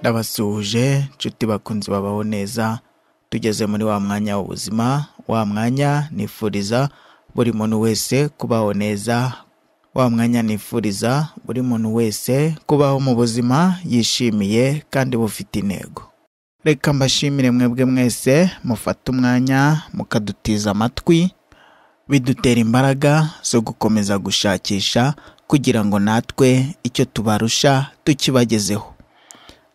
ndabasuhuje nshuti bakunzi babaho neza tugeze muri wa mwanya w'ubuzima wa mwanya nifuriza buri muntu wese kubaho neza wa mwanya nifuriza buri muntu wese kubaho mu buzima yishimiye kandi bufite intego reka mbashimire mwebwe mwese mufate umwanya mukadutiza amatwi bidutera imbaraga zo gukomeza gushakisha kugira ngo natwe icyo tubarusha tukibagezeho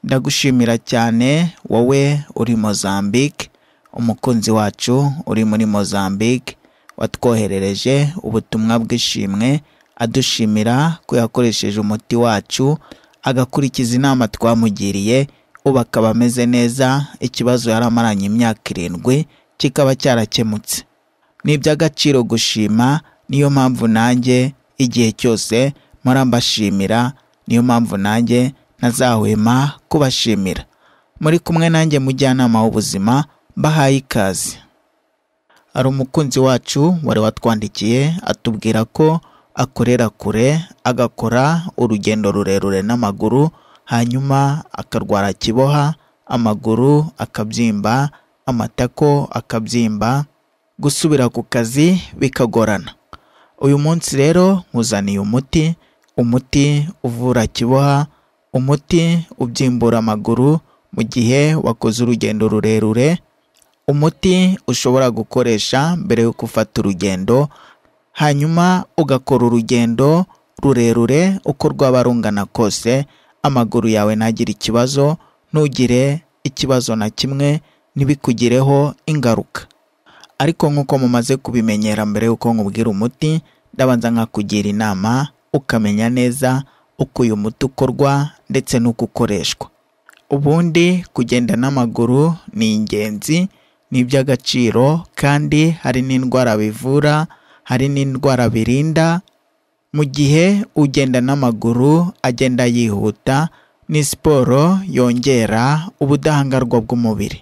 ndagushimira cyane wowe uri Mozambique umukunzi wacu uri muri Mozambique watwoherereje ubutumwa bw'ishimwe adushimira ko yakoresheje umuti wacu agakurikiza inama twamugiriye ubu akaba ameze neza ikibazo yari amaranye imyaka irindwi kikaba cyarakemutse ni iby'agaciro gushima niyo mpamvu nanjye igihe cyose mpora mbashimira niyo mpamvu nanjye ntazahwema kubashimira muri kumwe nanjye mujyanama w'ubuzima mbahaye ikaze hari umukunzi wacu wari watwandikiye atubwira ko akorera kure agakora urugendo rurerure n'amaguru hanyuma akarwara kiboha amaguru akabyimba amatako akabyimba gusubira ku kazi bikagorana uyu munsi rero nkuzaniye umuti umuti uvura kiboha umuti ubyimbura amaguru mu gihe wakoze urugendo rurerure umuti ushobora gukoresha mbere yo gufata urugendo hanyuma ugakora urugendo rurerure uko rwaba rungana kose amaguru yawe ntagire ikibazo ntugire ikibazo na kimwe ntibikugireho ingaruka ariko nk'uko mumaze kubimenyera mbere y'uko nkubwira umuti ndabanza nkakugira inama ukamenya neza uko uyu muti ukorwa ndetse n'uko ukoreshwa ubundi kugenda n'amaguru ni ingenzi ni iby'agaciro kandi hari n'indwara bivura hari n'indwara birinda mu gihe ugenda n'amaguru agenda yihuta ni siporo yongera ubudahangarwa bw'umubiri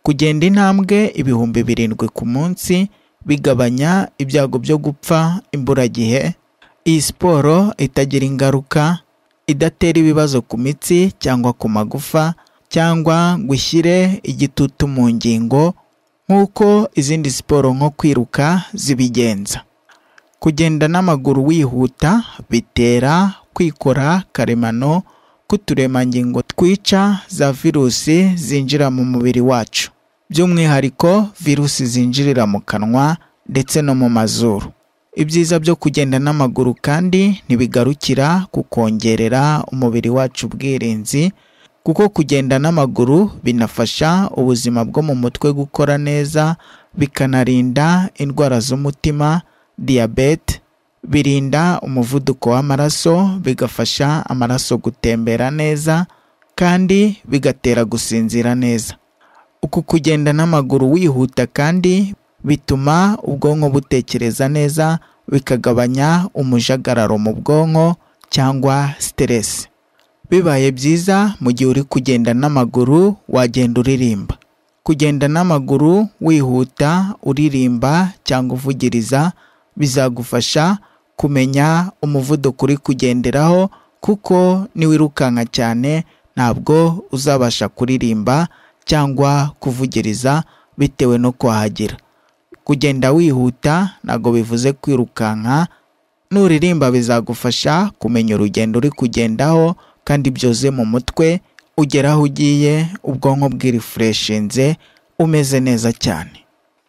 kugenda intambwe ibihumbi birindwi ku munsi bigabanya ibyago byo gupfa imburagihe iyi siporo itagira ingaruka idatera ibibazo ku mitsi cyangwa ku magufa cyangwa ngo ushyire igitutu mu ngingo nk'uko izindi siporo nko kwiruka zibigenza kugenda n'amaguru wihuta bitera kwikora karemano k'uturemangingo twica za virusi zinjira mu mubiri wacu by'umwihariko virusi zinjirira mu kanwa ndetse no mu mazuru ibyiza byo kugenda n'amaguru kandi ntibigarukira ku kongerera umubiri wacu ubwirinzi kuko kugenda n'amaguru binafasha ubuzima bwo mu mutwe gukora neza bikanarinda indwara z'umutima diyabete birinda umuvuduko w'amaraso bigafasha amaraso gutembera neza kandi bigatera gusinzira neza uku kugenda n'amaguru wihuta kandi bituma ubwonko butekereza neza bikagabanya umujagararo mu bwonko cyangwa siteresi bibaye byiza mu gihe uri kugenda n'amaguru wagenda uririmba kugenda n'amaguru wihuta uririmba cyangwa uvugiriza bizagufasha kumenya umuvuduko uri kugenderaho kuko niwirukanka cyane ntabwo uzabasha kuririmba cyangwa kuvugiriza bitewe no kwahagira kugenda wihuta ntabwo bivuze kwirukanka nuririmba bizagufasha kumenya urugendo uri kugendaho kandi byose mu mutwe ugera aho ugiye ubwonko bwirifureshinze umeze neza cyane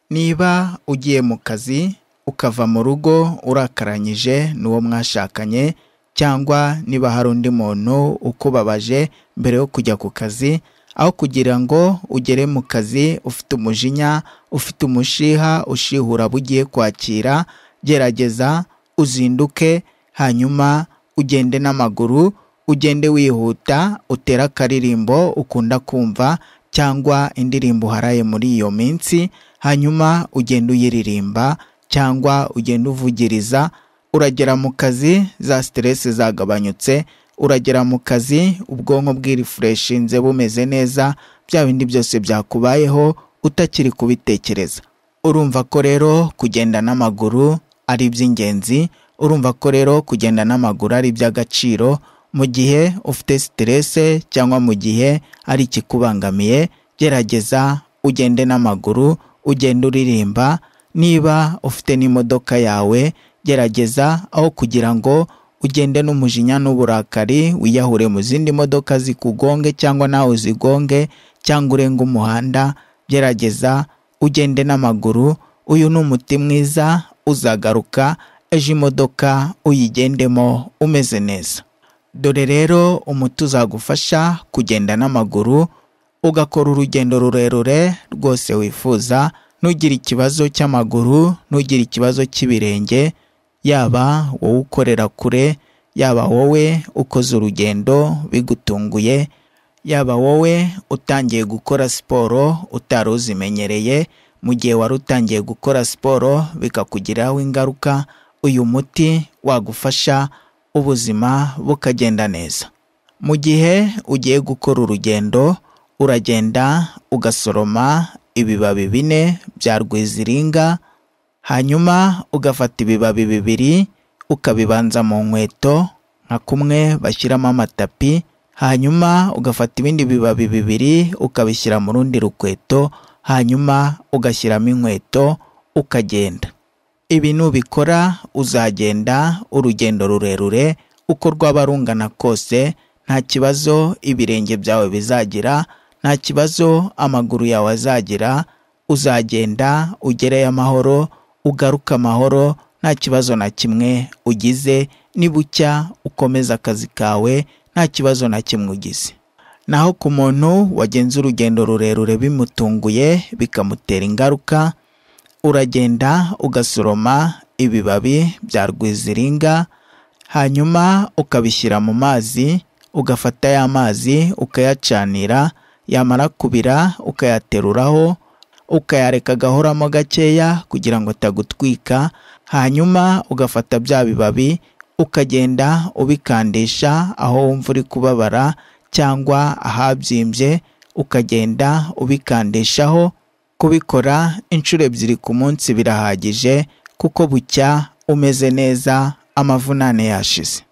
niba ugiye mu kazi ukava mu rugo urakaranyije n'uwo mwashakanye cyangwa niba hari undi muntu ukubabaje mbere yo kujya ku kazi aho kugira ngo ugere mu kazi ufite umujinya ufite umushiha ushihura abo ugiye kwakira gerageza uzinduke hanyuma ugende n'amaguru ugende wihuta utere akaririmbo ukunda kumva cyangwa indirimbo uharaye muri iyo minsi hanyuma ugende uyiririmba cyangwa ugende uvugiriza uragera mu kazi za siteresi zagabanyutse uragera mu kazi ubwonko bwirifureshinze bumeze neza bya bindi byose byakubayeho utakiri kubitekereza urumva ko rero kugenda n'amaguru ari iby'ingenzi urumva ko rero kugenda n'amaguru ari iby'agaciro mu gihe ufite siterese cyangwa mu gihe ari ikikubangamiye gerageza ugende n'amaguru ugende uririmba niba ufite n'imodoka yawe gerageza aho kugira ngo ugende n'umujinya n'uburakari wiyahure mu zindi modoka zikugonge cyangwa nawe uzigonge cyangwa urenge umuhanda gerageza ugende n'amaguru uyu ni umuti mwiza uzagaruka ejo imodoka uyigendemo umeze neza dore rero umuti uzagufasha kugenda n'amaguru ugakora urugendo rurerure rwose wifuza ntugire ikibazo cy'amaguru ntugire ikibazo cy'ibirenge yaba wowe ukorera kure yaba wowe ukoze urugendo bigutunguye yaba wowe utangiye gukora siporo utari uzimenyereye mu gihe wari utangiye gukora siporo bikakugiraho ingaruka uyu muti wagufasha ubuzima bukagenda neza mu gihe ugiye gukora urugendo uragenda ugasoroma ibibabi bine bya rwiziringa hanyuma ugafata ibibabi bibiri ukabibanza mu nkweto nka kumwe bashyiramo amatapi hanyuma ugafata ibindi bibabi bibiri ukabishyira mu rundi rukweto hanyuma ugashyiramo inkweto ukagenda ibi nubikora uzagenda urugendo rurerure uko rwaba rungana kose nta kibazo ibirenge byawe bizagira nta kibazo amaguru yawe azagira uzagenda ugereyo amahoro ugaruke amahoro nta kibazo na kimwe ugize nibucya ukomeza akazi kawe nta kibazo na kimwe ugize naho ku muntu wagenze urugendo rurerure bimutunguye bikamutera ingaruka uragenda ugasoroma ibibabi bya rwiziringa hanyuma ukabishyira mu mazi ugafata ya mazi ukayacanira yamara kubira ukayateruraho ukayareka agahoramo gakeya kugira ngo atagutwika hanyuma ugafata bya bibabi ukagenda ubikandisha aho wumva uri kubabara cyangwa ahabyimbye ukagenda ubikandishaho kubikora inshuro ebyiri ku munsi birahagije kuko bucya umeze neza amavunane yashize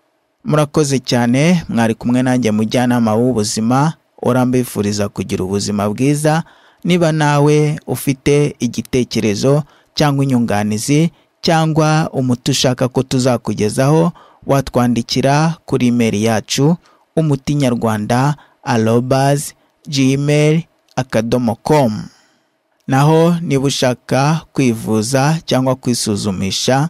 murakoze cyane mwari kumwe nanjye mujyanama w'ubuzima urambifuriza kugira ubuzima bwiza niba nawe ufite igitekerezo cyangwa inyunganizi cyangwa umuti ushaka ko tuzakugezaho watwandikira kuri imeri yacu umuti nyarwanda arobazi gmail akadomo komu naho niba ushaka kwivuza cyangwa kwisuzumisha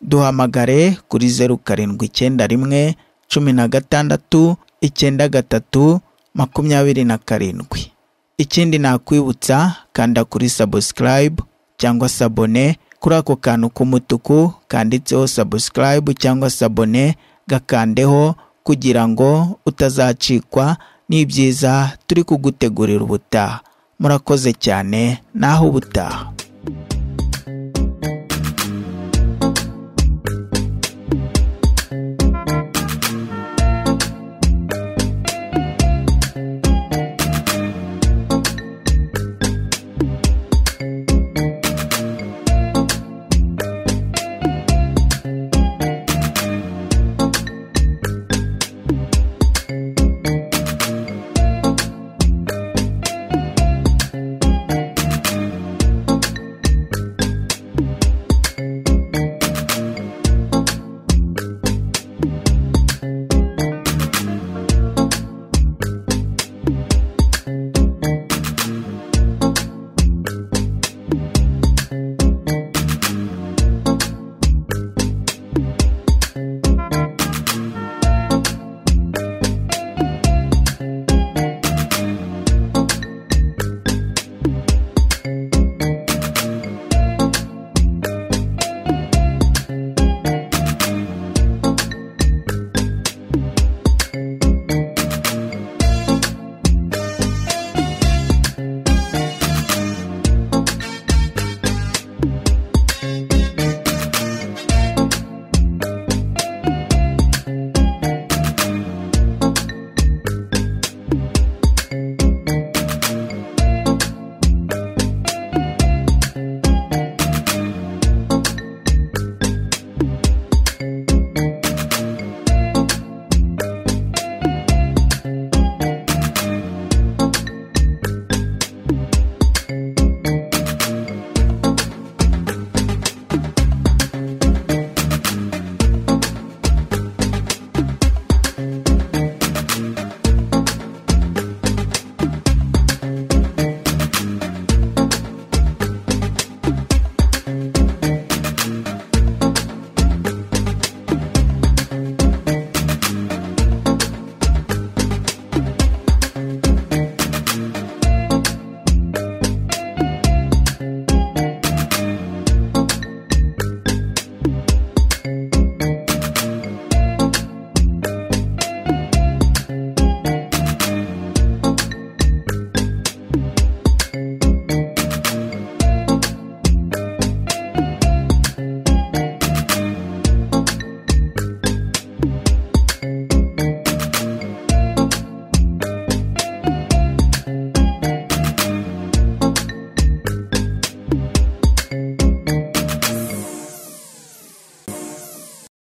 duhamagare kuri zeru karindwi icyenda rimwe cumi na gatandatu icyenda gatatu makumyabiri na karindwi ikindi nakwibutsa kanda kuri sabusikarayibu cyangwa sabone kuri ako kantu k'umutuku kanditseho sabusikarayibu cyangwa sabone gakandeho kugira ngo utazacikwa n'ibyiza turi kugutegurira ubutaha murakoze cyane naho ubutaha